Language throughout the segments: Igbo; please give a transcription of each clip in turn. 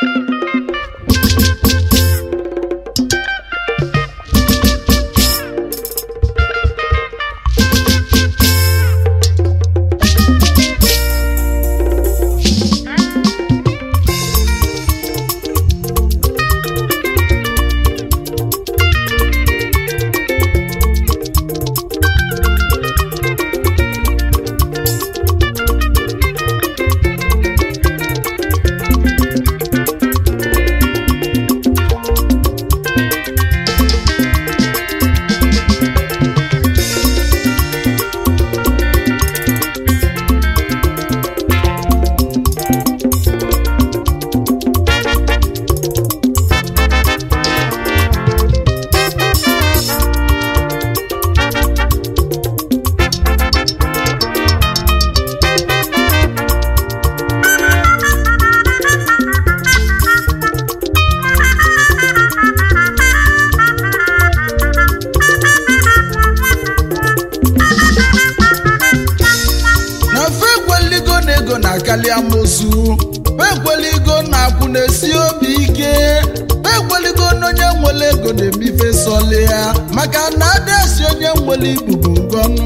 na fe ekweligo na ego na-akali amosu fe ekweligo na akwụ na-esi obi ike fe ekweligo na onye nwere ego na-emife sọli ya maka na adasi onye nwere ibubo ngọnụ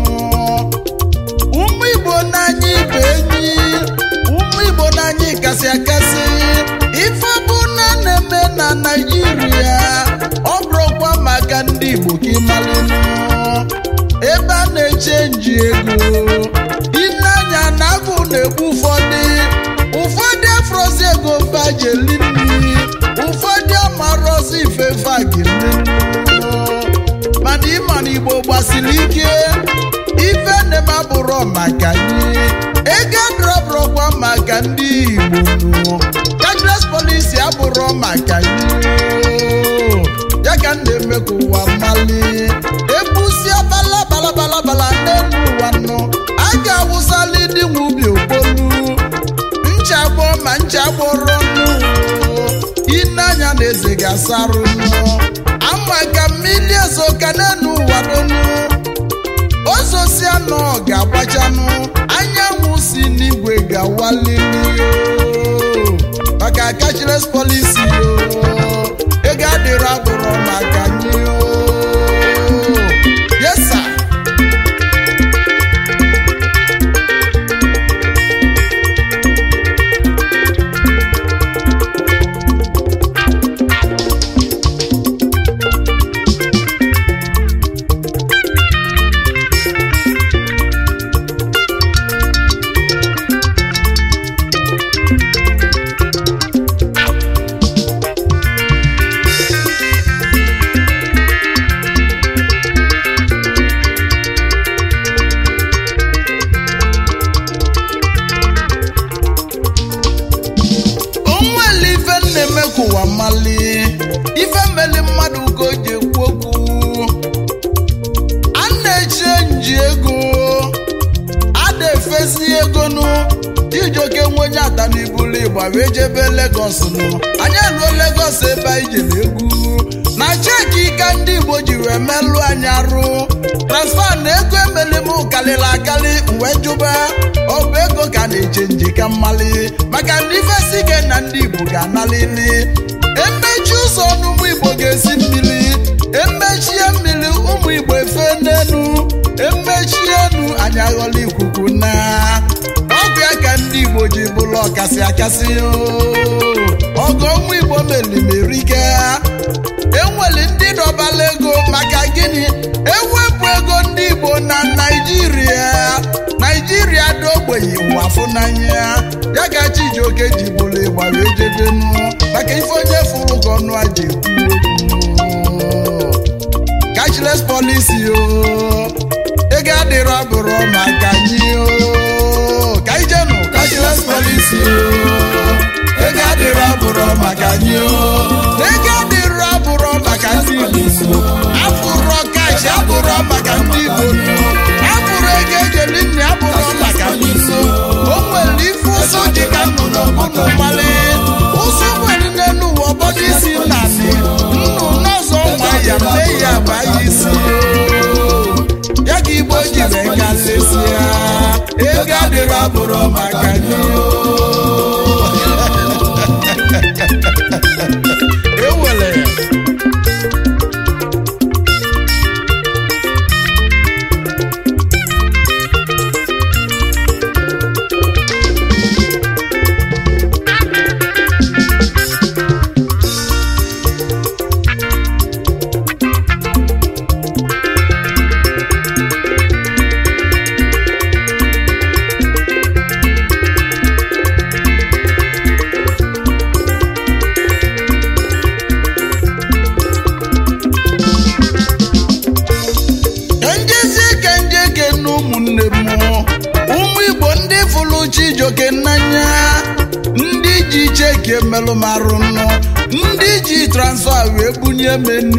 ụmụ igbo n'anya ibe enyi ụmụ igbo n'anya kasị akasị ife bụ na na-eme na naijiria ọ bụrụkwa maka ndị igbo ka ịmalụnụ ebe a na-echenji ego ineanya na agụ na-egbu ụfọdụ ụfọdụ afrozi ego fajeli nri ụfọdụ amarozi ifefe agili mana ịma na igbo gbasiri ike ife nnem abụrọ maka anyị ego adọrọbụrọkwa maka ndị igbo nụ cashless policy abụrọ maka anyị ya ka m na-eme ka ụwa mali ebusia bala bala bala bala n'elu ụwa nọ a ga-awụsali dị nwe ubi okpolu nchagbọ ma nchagbọrọ nụ ineanya na eze ga-asarụ nụ ama ka mmiri ezo ka n'elu ụwa donu ozosi anọ ga-agbachanụ anyanwụ si n'igwe ga-awalili o. maka cashless policy o ego adịrọ abụrụ maka anyị o yes sir. onwere ife na-eme ka ụwa mali ife mmeli mmadụ ka o ji ekwu okwu a na-eche nji ego a na-efesi ego nụ ijoke nwe onye ata n'ibulu igba wee jebe legos nụ anyị eruo legos ebe anyị jere egwu na cheki ka ndị igbo ji wee melụ anyị arụ transfa na ego emeli m karịrị akarị wee jụba ọ bụ ego ka a na-eche nji ka mmali maka ndị ifesi ike na ndị igbo ga-analili emechi ụzọ n'ụmụ igbo ga-esi mmiri emechie mmiri ụmụ igbo efe n'elu emechie enu anyị aghọla ikuku na ọgụ ya ka ndị igbo ji bụrụ ọkasị akasị ọgụ ọnwụ igbo melimerike enwere ndị dọbala ego maka gịnị ewepụ ego ndị igbo na naijiria naijiria dị ogbenye ụwa fụnanya ya ka chijioke ji bụrụ ịgba wee jedenu maka ife onye fụrụ ka ọnụ aja ekwu cashless policy o ego adịrọ abụrụ maka anyị o ka anyị jenụ cashless policy o ego adịrọ abụrụ maka anyị o ego adịrọ abụrụ maka ndị igbo afụrọ kash abụrọ maka ndị igbo afụrụ ego ejeli nne abụrọ maka ndị igbo o nwere ife ụzọ dị ka nnụnụ ọbụnụ mmalị ụzọ nwere n'elu ụwa ọbọdụ isi nnanị nnụ n'ọzọ nwa ya mee ya baa ya isi ya ka igbo ji wee gasịsịa ego adịrọ abụrụ maka gị ihe mmelụ marụ nụ ndị ji transfa wee bunye menu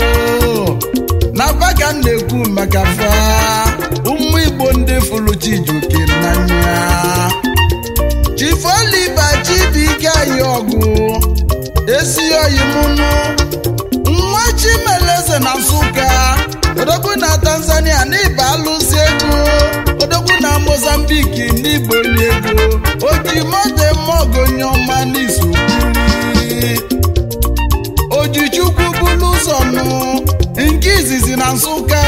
na baga na-ekwu maka fa ụmụ igbo ndị fụrụ chijuke n'anya chifoliba chibike anyị ọgụ esi oyi mụnụ nwa chimeleze na nsụka odogwu na tanzania n'ịba alụsị ego odogwu na mozambiki n'igbo onye ego oji moto mogonye ọma n'izu ojichukwu bulu ụzọ nụ nke izizi na nsụka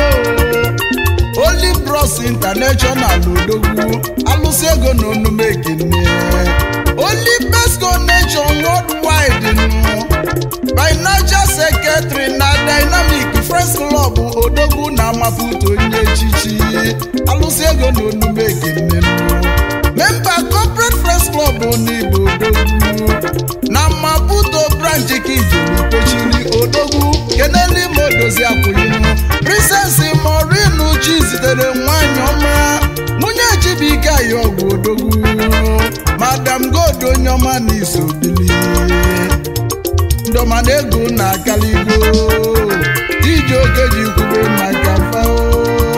Holy Bros International odogwu alụsị ego na onume ekene Holy Best Connection Worldwide nụ financial secretary na dynamic friends club odogwu na amaputo onye echichi alụsị ego na onume ekene memba corporate friends club n'igbo odogwu na maputo branch kijiri kwechiri odogwu keneli modozi akwụyinu princess morinu chi zitere nwanyị ọma nwunye chibike ayi ọgwụ odogwu madam god onye ọma na isobili ndọma na ego na akaligo iji oke ji kwube maka fao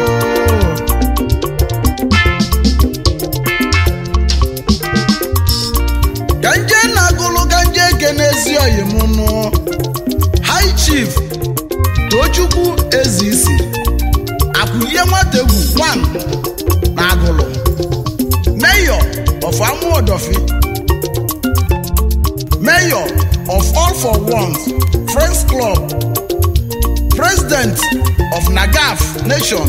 ka nje na-agụlụ ka nje kenezi oyimụnụ high chief tochukwu ezisi akwụlie nwategwu wan na agụlụ mayor of amuodofi mayor of all for ones friends club president of nagaf nation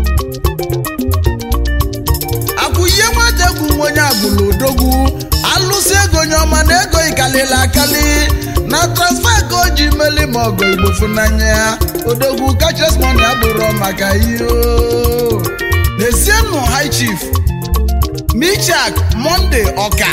akwụye nwategwu onye agbụrụ odogwu alụsị ego nye ọma na ego ikalili akali na transfa ka o ji meli ma ọgọ igbo funanya ya odogwu kachasị mọni abụrụ maka ihe o. n'ezienụ high chief michak monde ọka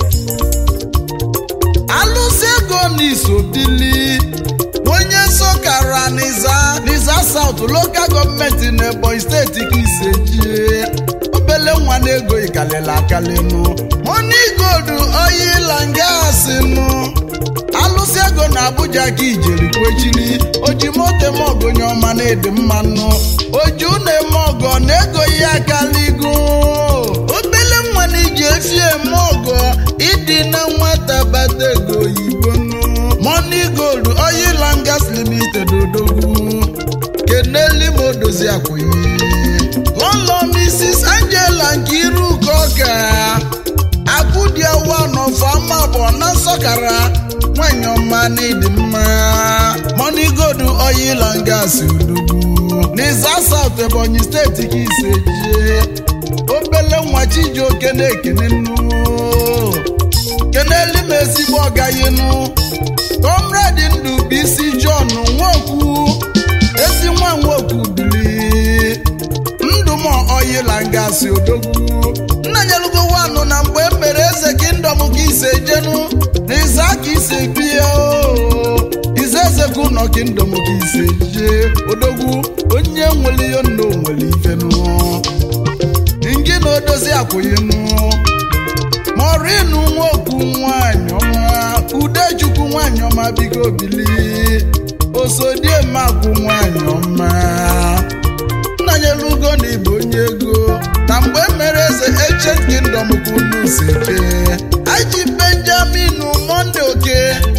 alụsị ego n'isobili onye sokara n'iza n'iza saut lokal gọọmenti n'ebonyi steeti ka isejie obele nwa na ego ikalili akalinu moni gold oyila ngasinụ alụsị ego na abuja ka ijeri kwechiri oji moto eme ọgụ onye ọma na ịdị mmanụ oji ụna eme ọgọ na ego ya akaligo obele nwa na iji efi eme ọgọ ịdị na nwata bata ego oyibo nụ money gold oil and gas limited odogwu keneli ma odozi akwụghị lọlọ mrs angela nke iru ụka ọka akụdiawa n'ọfama bụ na nsọkara nwanyị ọma na ịdị mma money gold oil and gas odogwu n'iza south ebonyi steeti ka ise jie obele nwa chijioke na-ekene nnu keneli m ezigbo ọgayinu kọmredi ndụ bụ isi john nwokwu ezi nwa nwokwu bili ndụ m oyila ngasị odogwu nna nyelugo wanụ na mgbe e mere eze kingdom ka ise jenu na iza ka ise bie o ize ezekwu nọ kingdom ka ise jee odogwu onye nwere ihe nna o nwere ifenu ngị na odozi akwụghịnụ morinu nwoku nwanyị ọma udechukwu nwanyị ọma biko bili osodiemakwu nwanyị ọma nnanyelugo na ibu onye ego na mgbe mere eze ancient kingdom ka unu seke aji benjamin monde oke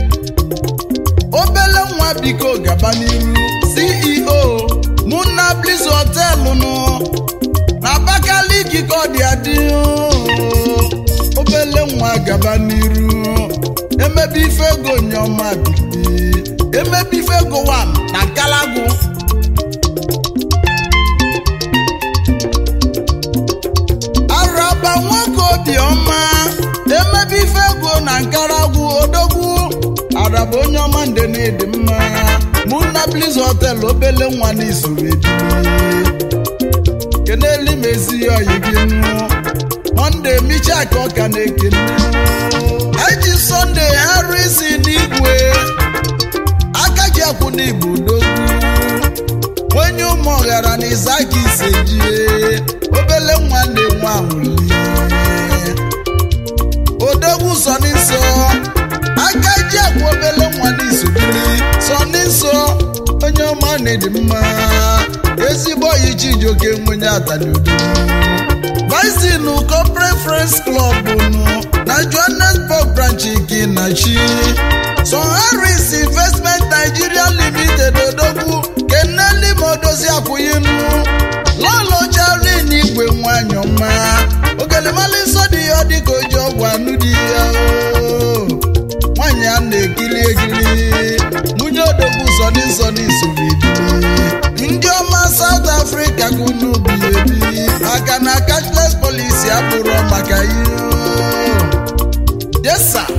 obele nwa biko gaba n'iru ceo muna bliss hotelụ nụ na abakaliki ka ọ dị adị obele nwa gaba n'iru emebe ife ego nyeọma bibi emebe ife ego wan na nkalagu araba nwoke obiọma emebe ife ego na nkaragwu odogwu araba onye ọma nde na ịdị mma mụ na bliz hotel obele nwa na isoro ebili keneli m ezi oyi gị nụ monde micha ka ọka na-ekene eji sọnde harisi n'igwe aka ji akwụ n'igbo dogwu onye ụmụ ọghara na izaka isejie obele nwa na-enwe anwụli odogwu sọ n'insọ n'ịdị mma ezigbo oyi chijioke nwenye ataliudo Bison Corporate Friends Club nụ na Johannesburg branch Kinachi Son Harris Investment Nigeria Limited odogwu Keneli Modozi akwụyinu Lolo Charlin igwe nwanyị ọma ogelemali nsọ dị ya ọ dị ka oji ọgwụ anụ dị ya o nwanyị a na-ekiri ekiri nwunye odogwu sọdị nsọdị soro ebili ndị ọma South Africa ka unu bi ebi maka na cashless policy abụrụ maka ihe yes sir.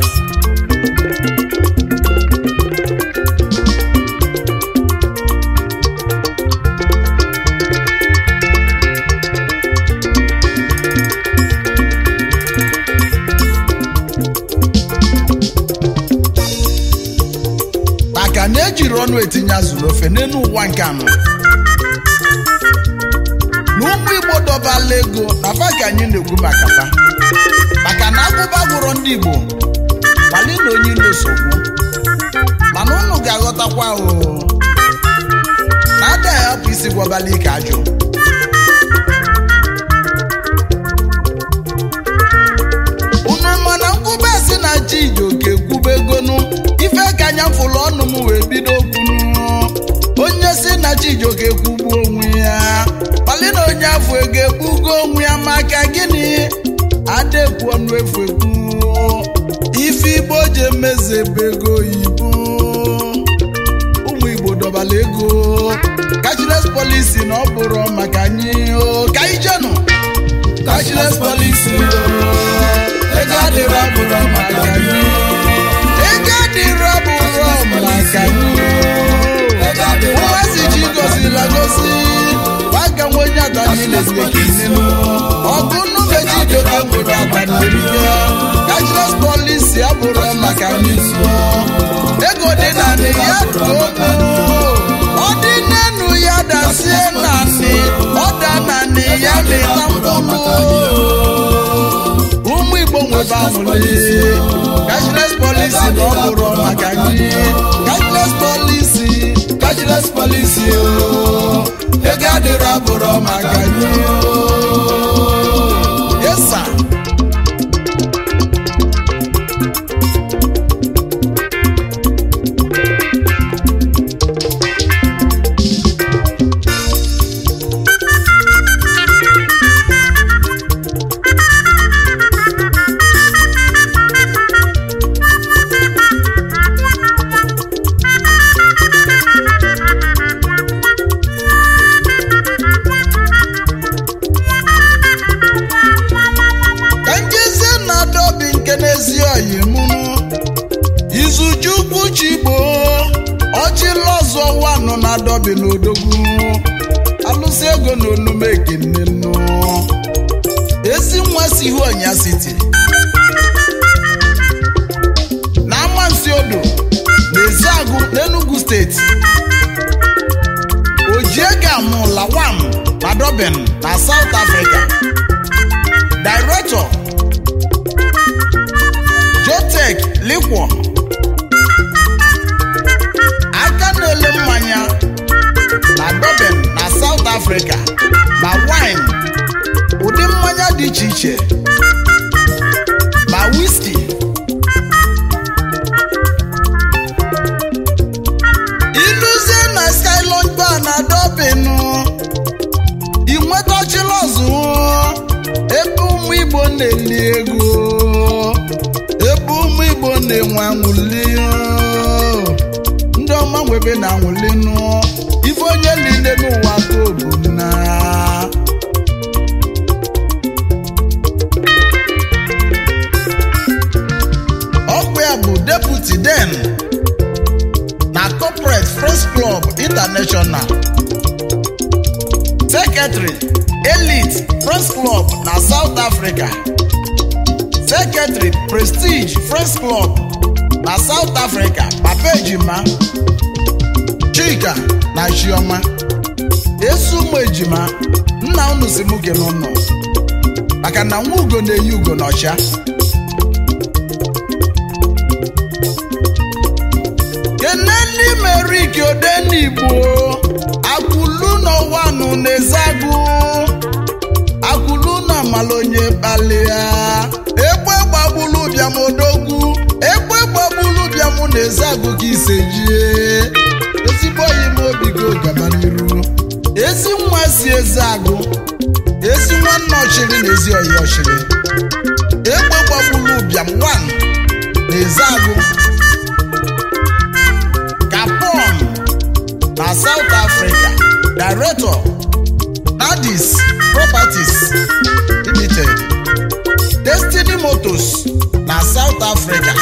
maka na ejiri ọnụ etinye azụrụ ofe n'elu ụwa nke anọ na ụmụ igbo dọbala ego na fa ka anyị na-ekwu maka fa maka na agụba gwụrụ ndị igbo mali na onye nsogbu mana unu ga-aghọtakwa o na adaghị hapụ isi gwabala ike ajụ unu mana nkwube si na chijioke kwube egonu ife ka anya fụlụ ọnụ m wee bido kwunu onye si na chijioke kwugbuo onwe ya kpali na onye afọ ego egbugo onwe ya maka gịnị adekwu ọnụ efu ekwu ife igbo ji emezebe ego oyibo ụmụ igbo dọbala ego cashless policy na ọ bụrụ maka anyị o ka anyị jenụ cashless policy o ego adịrọ bụrụ maka anyị ego adịrọ bụrụ maka anyị ụmụazị ji gozila gozi waga nwenye adani na-ezekine ọgụ nnumeji doka nwere adaneriya cashless policy abụrụ maka anyị ego dị na ya togo ọ dị n'enu ya dasie naanị ọ da naanị ya mịta mkpụrụ ụmụ igbo nwebe amụle cashless policy na ọ bụrụ maka anyị cashless policy cashless policy o ego adịrọ abụrụ maka anyị yes sir. ka njezie na adobi nke n'ezi oyi mụnụ izuchukwu chigbo ọchịlọzọ wanụ na adobi na odogwu alụsị ego na onume ekenenụ ezi nwa si ihu ọnya siti na amansi odo na eziagụ n'enugu steeti ojiega mụla wam na dobin na south africa Director Jotech Liquor aka na-ele mmanya na Durban na South Africa ma wine ụdị mmanya dị iche iche ma whisky iluzie na Skyline Bar na Durban ị nwetachila ọzụ ebe ụmụ igbo na-eli ego ebe ụmụ igbo na-enwe anwụli ndị ọma nwebe na anwụli nụ ife onye niile n'ụwa ka obu na ọkwa ya bụ deputy den na corporate press club international secretary elite press club na south africa secretary prestige press club na south africa papa ejima chika na chioma esi ụmụ ejima nna unu si mụ gị n'ụlọ maka na nwa ugo na-eyi ugo n'ọcha keneli meriki odenigbo wanụ na-ezagụ akwụlu na mala onye kpalịa egbe gbagbulu bịam odogwu egbe gbagbulu bịam na-ezagụ ka ise jie ezigbo oyi m obi go gaba n'iru ezi nwa si eze agụ ezi nwanne ọchịrị na ezi oyi ọchịrị egbe gbagbulu bịam wan na eze agụ Gabon na South Africa Director Nadis Properties Limited Destiny Motors na South Africa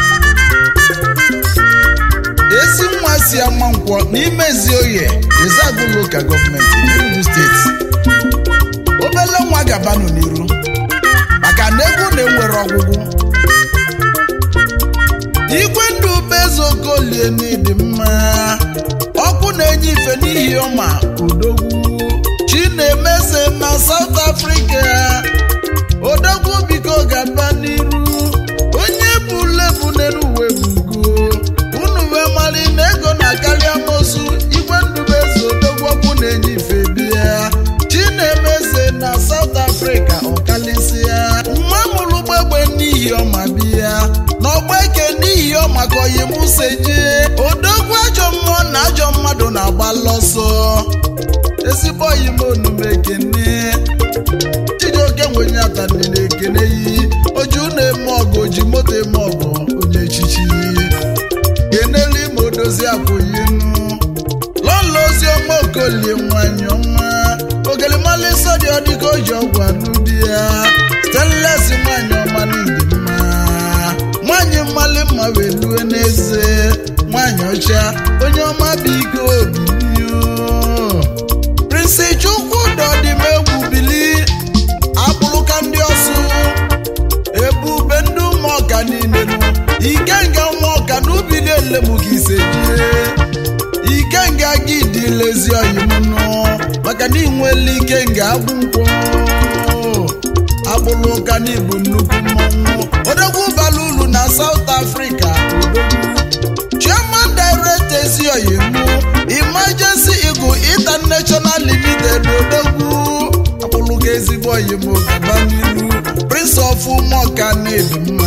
ezi nwa si ama nkwọ n'ime Ezioye Ezeagu Local Government Enugu State obele nwa gabanụ n'iru maka na ego na-enwere ọgwụgwụ igwe ndụ bezokolie n'ịdị mma ọkụ na-enye ife n'ihi ọma odogwu chinemeze na South Africa odogwu biko gaba n'iru onye bụ lebu n'elu uwe bugo unu wee mali na ego na-akarị amosu igwe ndụ bezo odogwu ọkụ na-enye ife bịa chinemeze na South Africa ọkalịsịa nwa mụrụ gbegbe n'ihi ọma bịa n'ọgba eke n'ihi ọma ka oyi musa jee odogwu ajọ mmụọ na ajọ mmadụ na-agba lọsọ ezigbo oyi m onume ekene chijioke nwenye atani na-ekene yi oju na-eme ọgụ oji moto eme ọgụ onye echichi kenelu ma odozi akwụyinu lọlọ ozi ọma okolie nwanyị ọma ogelimalịsọ dị ọdịka oji ọgwụ anụ di ya stenles nwanyị ọma n'ịdị mma nwanyị mmali mma wee lue n'eze nwanyị ọcha onye ọma bụ ike obibi prinsi chukwu dọdịmegwu bili akpụrụka ndị ọsụ ebube ndị ụmụọka niile nụ ikenga ụmụọka n'ubi niile mụ ka ise jie ikenga gị dị lezi oyimnụ maka na inwele ikenga agwụ nkwọ agbụrụ ụka n'ibu nnukwu mmọnwụ odogwu bara uru na South Africa odogwu chairman director ezioyimu emergency eagle international limited odogwu agbụrụ ka ezigbo oyimo gaba n'iru prince of ụmụọka na-ebi mma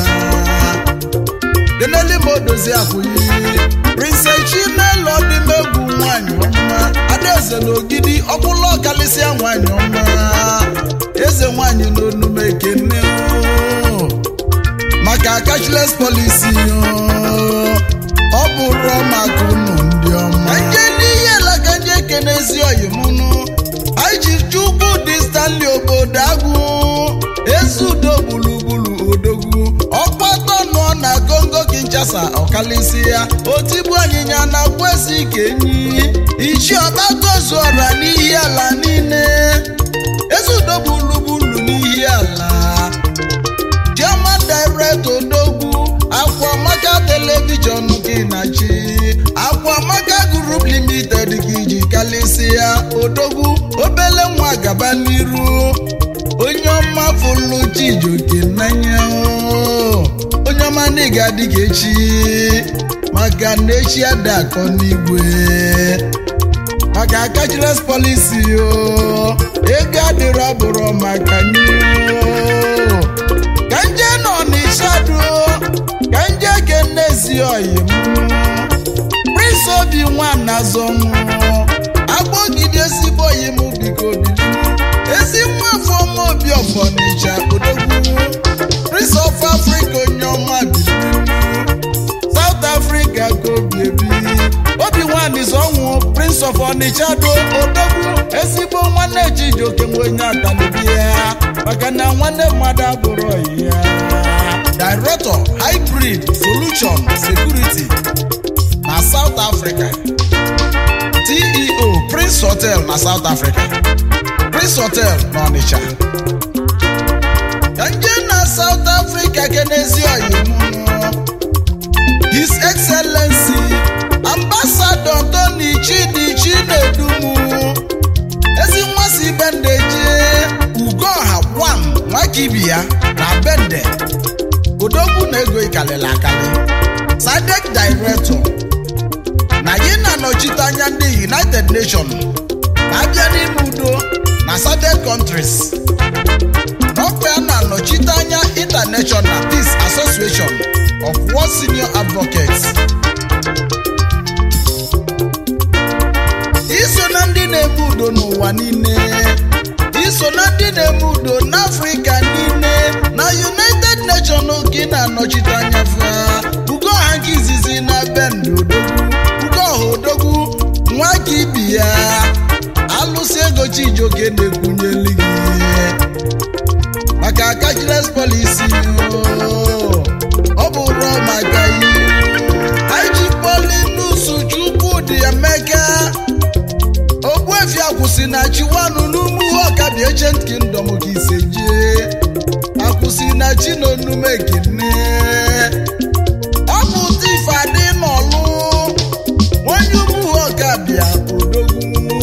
keneli ma odozi akwụyi prince chinelo ọdịmegwu nwanyị ọma adaeze na ogidi ọkpụlụ ọkalịsịa nwanyị ọma eze nwanyị n'onume ekene o. maka cashless policy o. ọ bụrụ maka unu ndị ọma nje n'ihe alaka nje ekene ezi oyimunu anyị ji chukwu dị stanley obodo agụ ezudo gburugburu odogwu ọkpatọ nọ na kongo kinshasa ọkalịsị ya otigbu anyịnya na kwesị ka enyi ichi ọgbatozuọra n'ihi ala niile ezudo gburugburu n'ihi ala German direct odogwu akwamaka telivishọn gị na chi akwamaka group limited gị ji kalịsịa odogwu obele nwa gaba n'iru onye ọma fụlụ chijoke n'anya o. onye ọma na ịga dịka echi maka na echi ada akọ n'igwe maka cashless policy o ego adịrọ bụrụ maka nye o. ka nje nọ n'ishadu ka nje kenezi oyi m prince obi nwana zọnwụ agbọgide ezigbo oyi m biko bili ezi nwa afọ ọma obi ọfọnịcha odogwu prince of africa onye ọma bili south africa ka obi ebi obi nwanyị zọnwụ prince of onitsha do odogwu ezigbo nwanne chijioke nwe onye atanibi ya maka na nwanne mmadụ abụrụ ya director hybrid solution security na south africa ceo prince hotel na south africa prince hotel na onitsha ka nje na south africa kenezi oyimunu his excellency ambassador tony chidi chinedumu ezi nwa si bende jee ugoha gwam nwakibia na bende odogwu na ego ikalili akali sadek director na yi na-anọchite anya ndị united nations abịa n'ime udo na southern countries n'ọkwa ya na-anọchite anya international peace association of world senior advocates iso na ndị na-eme udo n'ụwa niile iso na ndị na-eme udo n'afrịka niile na united nations ka ị na-anọchite anya fa ugo ọha nke izizi na bend odogwu ugo ọha odogwu nwa ka ibi ya alụsị ego chijioke na-ekwunyeli gị maka cashless policy oo. ọ bụ rọ maka iwu anyị polinus chukwudị emeka ogbuefi akwụsị na chiwanụ n'ugwu ọkabi ancient kingdom ka ise jee akwụsị na chi na onume ekene ọ bụ tif adị n'ọlụ onye ugwu ọkabịa odogwu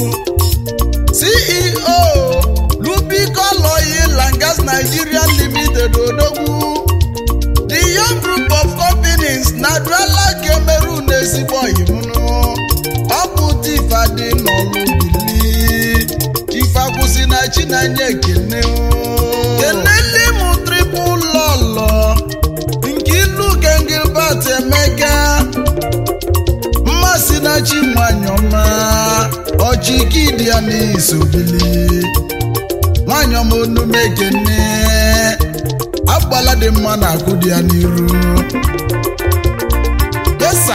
ceo lubicol oil and gas nigeria limited odogwu the young group of companies na duala cameroon ezigbo oyimunu ọ bụ tifa dị n'ọlụ bili ife akwụsị na chinanya ekene kenele m tripụl lọlọ nke ilu gengilbert emeka mmasị na chi nwanyị ọma ọchịkidi ya n'isobili nwanyị ọma onume ekene agbala dị mma na akụ dị ya n'iru yesa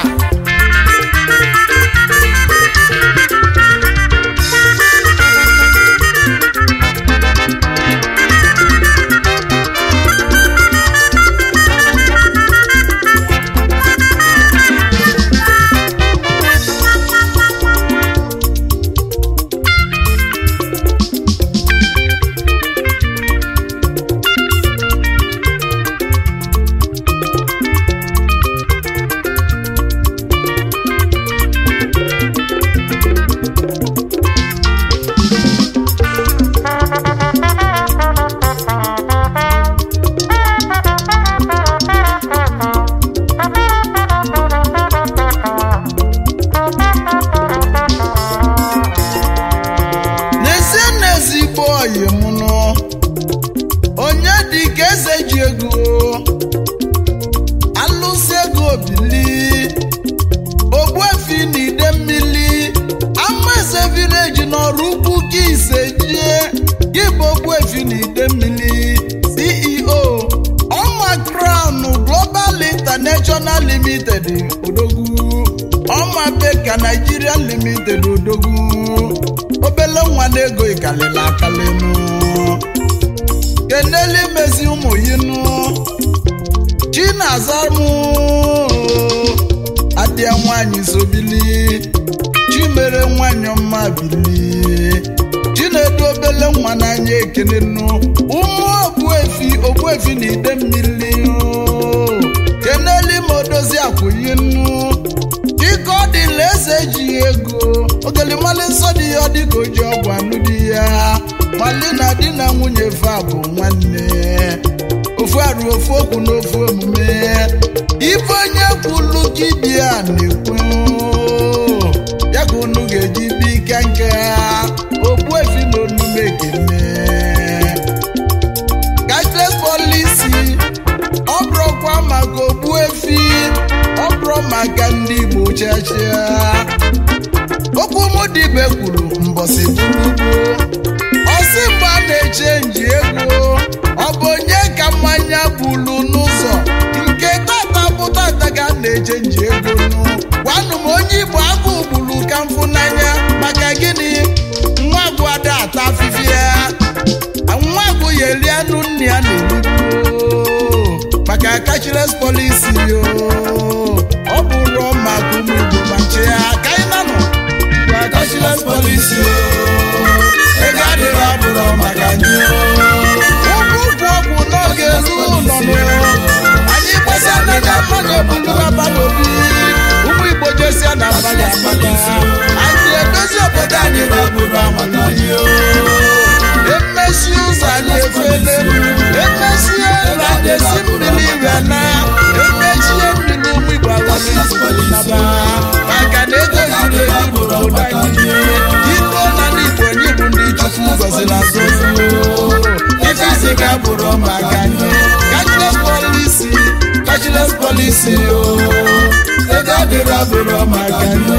n'ezie n'ezigbo oyi mụnụ onye dị ka eze ji ego alụsị ego bili ogbuefi na ide mmiri ama eze vileji n'ọrụ ukwu ka ise jie gị bụ ogbuefi na ide mmiri ceo ọma crown global international limited odogwu ọma beka nigeria limited odogwu obele nwa na-ego ikalịla akalịnụ keneli mezi ụmụ yinụ chinazamụ adịa nwanyị sobili chimere nwanyị ọma bili chinedu obele nwa n'anya ekene nụ ụmụ ogbuefi ogbuefi na ide mmiri keneli ma odozi akwụyi nụ dịka ọ dịla eze ji ego ogelimali nsọ dị ya ọ dịka oji ọgwụ anụ di ya mali na di na nwunye fa bụ nwanne ofu arụ ofu okwu na ofu omume ife onye kwulu gị dị ya na-ekwu ya ka unu ga-eji bi ike nke ha ogbuefi na onume ekene cashless policy ọ bụrụkwa maka ogbuefi ọ bụrụ maka ndị igbo chachia okwu mụ dibe kwuru mbọsị burugbo ọsị mgbe a na-echenji ego ọ bụ onye ka mmanya bulu n'ụzọ nke tata bụ tata ga na-echenji ego nụ gwanụ m onye igbo agụ gburu ka mfụ n'anya maka gịnị nwa agwụ ada ata afịfịa nwa agwụ ya eri anụ nne ya na-erigbu maka cashless policy yo ọ bụrụ maka ụmụ igbo ma nche ya ka anyị nanụ gwa cashless policy yo ego adịghị abụrụ maka anyị ụkwụ ụkwụ ọgwụ n'oge elu ụlọ nụ anyị gbasa anaghị mmadụ ebulu abalị obi ụmụ igbo jesia na abalị abalị anyị edozi obodo anyị na obodo amata anyị emesi ụzọ anyị efele emesie ụlọ anyị esi mmiri iwe na emechie mmiri ụmụ igbo aghọnaba maka na ego zuru ezu n'obodo anyị ito na ndị igbo abụrụ maka anyị cashless policy cashless policy o ego adịrọ abụrụ maka anyị